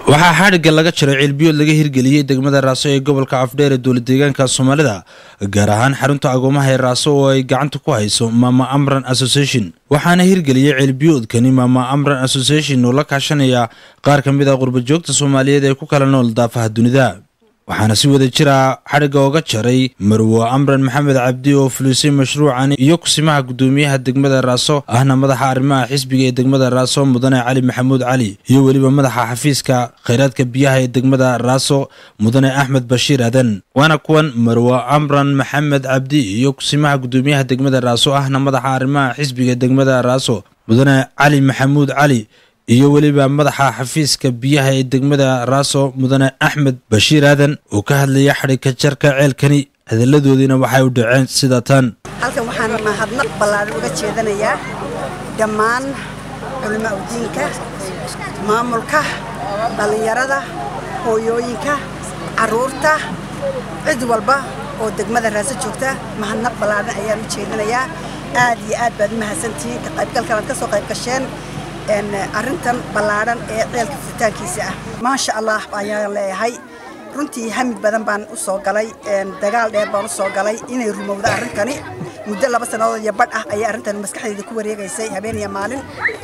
waxaa xadhigga laga jaray ceelbiyood laga hirgeliyey degmada raaso ee gobolka afdheer ee dowla deegaanka soomaalida gaar ahaan xarunta agoomaha ee raaso oo ay gacanta ku hayso maama amran association waxaana hirgeliyey ceelbiyoodkani maama amran association oo la kaashanaya qaar ka mid a qurbajoogta soomaaliyeed ee ku kala nool daafaha dunida waxaana si wada jira xadhigga oga jaray marwo amran maxamed cabdi oo fulisay mashruucan iyo kusimaha guddoomiyaha degmada raaso ahna madaxa arrimaha xisbiga ee degmada raaso mudane cali maxamuud cali iyo weliba madaxa xafiiska khayraadka biyaha ee degmada raaso mudane axmed bashiir aadan waana kuwan marwo amran maxamed cabdi iyo kusimaha guddoomiyaha degmada raaso ahna madaxa arrimaha xisbiga ee degmada raaso mudane cali maxamuud cali iyo weliba madaxa xafiiska biyaha ee degmada raaso mudane axmed bashiir aadan oo ka hadlaya xadhigka jarka ceelkani hadalladoodiina waxay u dhaceen sida tan halkan waxaan mahadnaq ballaaran uga jeedanayaa dhammaan culimaa udiinka maamulka dhallinyarada hooyooyinka carruurta cid walba oo degmada raaso joogta mahadnaq ballaaran ayaan u jeedanayaa aad iyo aad baad u mahadsantihiin ka qaybgalkan aad ka soo qayb gasheen arrintan ballaadhan ee ceelka furitaankiisa ah maasha allah ayaan leeyahay runtii hamid badan baan u soo galay dagaal dheer baan u soo galay inay rumowdo arrintani muddo laba sannadood iyo badh ah ayay arrintan maskaxdayda ku wareegaysay habeen iyo maalin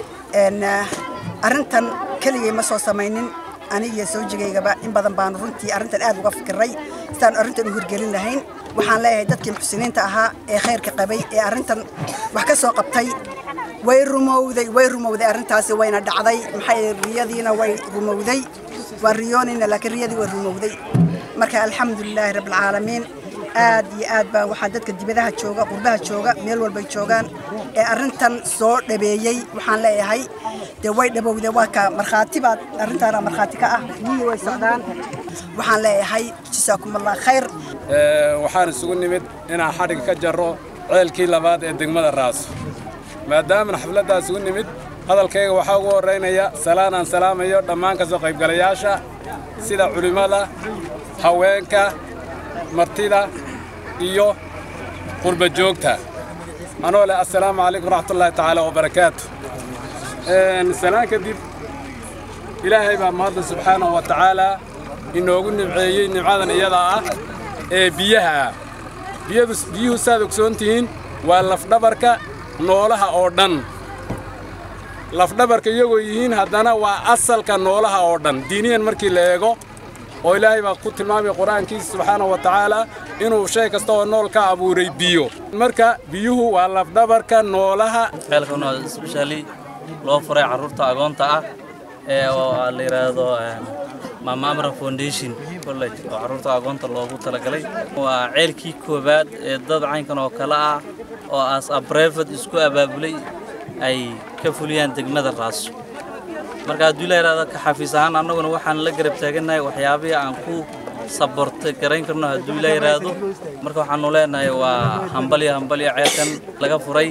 arrintan keligay ma soo samaynin anigiyo sawjigaygaba in badan baanu runtii arrintan aad uga fikiray sidaanu arrintan u hirgelin lahayn waxaan leeyahay dadkii muxsiniinta ahaa ee khayrka qabay ee arrintan wax ka soo qabtay way rumowday way rumowday arrintaasi wayna dhacday maxay riyadiina way rumowday waa riyoonayna laakiin riyadii way rumowday marka alxamdulilaahi rabbilcaalamiin aad iyo aad baa waxaa dadka dibadaha jooga qurbaha jooga meel walbay joogaan ee arrintan soo dhabeeyey waxaan leeyahay dee way dhabowday waa ka markhaati baad arrintaana markhaati ka ah niyii way socdaan waxaan leeyahay jasaakumullah khayr waxaan isugu nimid inaan xadhig ka jarro ceelkii labaad ee degmada raaso maadaamana xafladdaas ugu nimid hadalkayga waxaa ugu horraynaya salaanaan salaamayo dhammaan ka soo qaybgalayaasha sida culimmada haweenka martida iyo qurba joogta anoo leh assalaamu calaykum waraxmatullaahi tacaala wabarakaatu salaan kadib ilaahay baa mahadda subxaanahu wa tacaalaa inoogu nimceeyey nimcadan iyadaa ah ee biyaha ah biyuhu saad ogsoon tihiin waa lafdhabarka noolaha oo dhan lafdhabarka iyagoo yihiin haddana waa asalka noolaha oo dhan diiniyan markii la eego oo ilaahay baa ku tilmaamaya qur-aankiisa subxaanahu wa tacaalaa inuu shay kasta oo nool ka abuuray biyo marka biyuhu waa lafdhabarka noolaha ceelkan waa isbeshaali loo furay carruurta agoonta ah ee oo la yidhaahdo maama amra foundation college oo carruurta agoonta loogu talagalay waa ceelkii koowaad ee dad caynkan oo kale ah oo aas abreefad isku abaabulay ay ka fuliyaan degmada raaso marka hadduu la yidhahdo ka xafiis ahaan annaguna waxaan la garab taagannahay waxyaabihii aan ku saborta garayn karno hadduu la yidhaahdo marka waxaanu leenahay waa hambalyo hambalyo ceelkan laga furay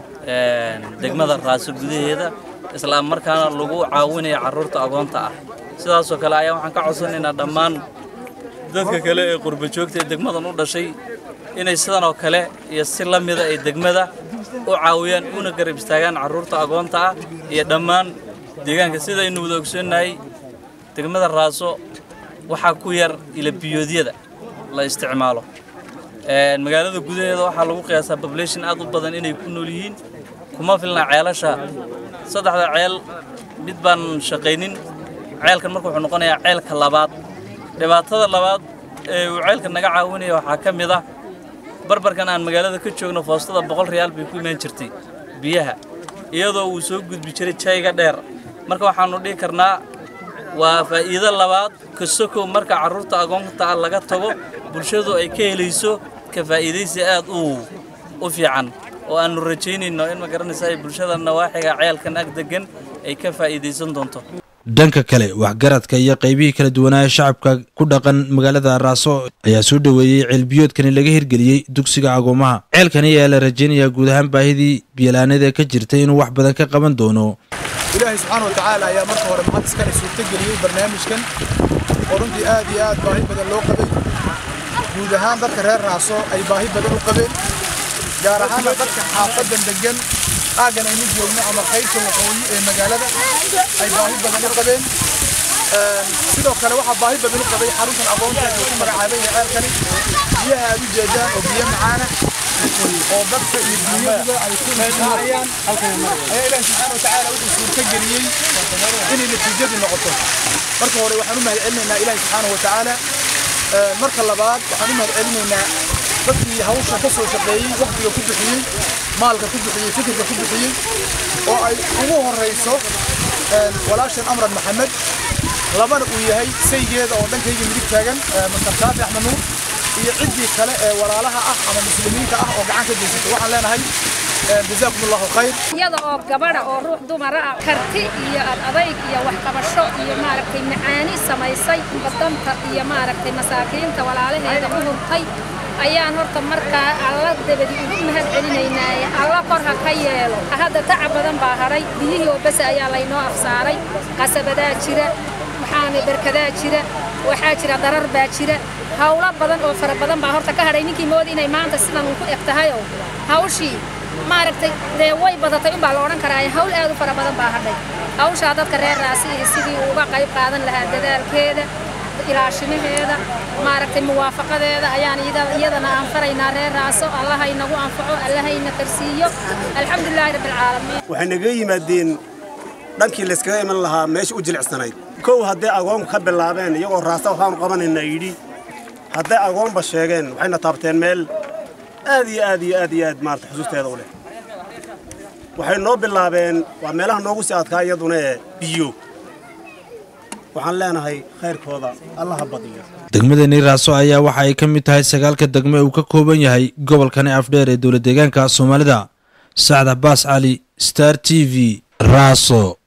degmada raaso gudaheeda isla markaana lagu caawinaya carruurta agoonta ah sidaasoo kale ayaa waxaan ka codsanaynaa dhammaan dadka kale ee qurba joogta ee degmadan u dhashay inay sidan oo kale iyo si la mida ay degmada u caawiyaan una garab istaagaan carruurta agoonta ah iyo dhammaan deegaanka sidaynu wada ogsoonnahay degmada raaso waxaa ku yar ilabiyoodyada la isticmaalo magaalada gudaheeda waxaa lagu qiyaasaa population aad u badan inay ku nool yihiin kuma filna ceelasha saddexda ceel mid baan shaqaynin ceelkan marka wuxuu noqonayaa ceelka labaad dhibaatada labaad ee uu ceelka naga caawinaya waxaa ka mid ah barbarkan aan magaalada ka joogno foostada boqol riyaal bay ku imaan jirtay biyaha iyadoo uu soo gudbi jiray jayga dheer marka waxaannu dhihi karnaa waa faa'iido labaad kasokow marka carruurta agoonta ah laga tago bulshadu ay ka helayso ka faa'iidaysi aad u u fiican oo aannu rajaynayno in ma garanaysa ay bulshada nawaaxiga ceelkan ag degan ay ka faa'iidaysan doonto dhanka kale waxgaradka iyo qaybihii kala duwanaa ee shacabka ku dhaqan magaalada raaso ayaa soo dhoweeyey ceelbiyoodkani laga hirgeliyey dugsiga agoomaha ceelkani ayaa la rajaynayaa guud ahaan baahidii biyalaaneed ee ka jirtay inuu wax badan ka qaban doono ilaahay subxaana wa tacaala ayaa marka hore mahad iskale suurtageliyey barnaamijkan oo runtii aad iyo aad baahi badan loo qabay guud ahaan dadka reer raaso ay baahi badan u qabeen gaar ahaana dadka xaafadan degan aaggan aynu joogno ama qaybta waqooyi ee magaalada ay baahi badan u qabeen sidoo kale waxaa baahi badan u qabay xaruntan aqoonta ee ku magacaaban yahay ceelkani biyaha aad u jeedaan oo biyo macaana oo dadka iyo dunyaduba ay ku naaayaan ayaa ilaahi subxaana watacaala wuxuu suurta geliyey inay natiijadu noqoto marka hore waxaan u mahad celinaynaa ilaahi subxaana watacaala marka labaad waxaan u mahad celinaynaa dadkii hawsha ka soo shaqeeyey waqtiga ku bixiyey maalka ku bixiyey fikirka ku bixiyey oo ay ugu horayso walaashan amran maxamed labana uu yahay saygeeda oo dhankayga midig taagan mastar shaafi axmed nuur iyo ciddii kale ee walaalaha ah ama muslimiinta ah oo gacan ka geysatay waxaan leenahay jazaakum allahu khayr iyada oo gabadha oo ruux dumara ah karti iyo adayg iyo waxqabasho iyo maaragtay macaani samaysay badanta iyo maaragtay masaakiinta walaalaheeda u hurtay ayaan horta markaa alla dabadi ugu mahad celinaynaaye alla kor ha ka yeelo hadda tacab badan baa hadhay biyihii oo bese ayaa laynoo afsaaray qasabadaa jira waxaana berkadaa jira waxaa jira darar baa jira hawlo badan oo fara badan baa horta ka hadhay ninkii moodi inay maanta sidan uu ku eg tahayoo hawshii maaragtay dee way badatay unbaa la odhan karaaye hawl aad u fara badan baa hadhay hawshaa dadka reer raasi iyo sidii uu uga qayb qaadan lahaa dadaalkeeda ilaashimaheeda maaragtay muwaafaqadeeda ayaan iyadana aan faraynaa reer raaso allaha inagu anfaco allahayna karsiiyo alxamdulilaahi rabbilcaalamiin waxay naga yimaadeen dhankii layskaga iman lahaa meesha u jilicsanayd kow hadday agoonku ka bilaabeen iyagoo raasta waxaanu qabanaynaa yidhi hadday agoonba sheegeen waxayna taabteen meel aad iyo aad iyo aad iyo aad maarata xusuusteeda u leh waxay noo bilaabeen waa meelaha noogu sii adkaa iyaduna ee biyo waxaan leenahay khayrkooda allaha badiyo degmadani raaso ayaa waxa ay ka mid tahay sagaalka degme uu ka kooban yahay gobolkani afdheer ee dowlad deegaanka soomaalida sacd cabaas cali star t v raaso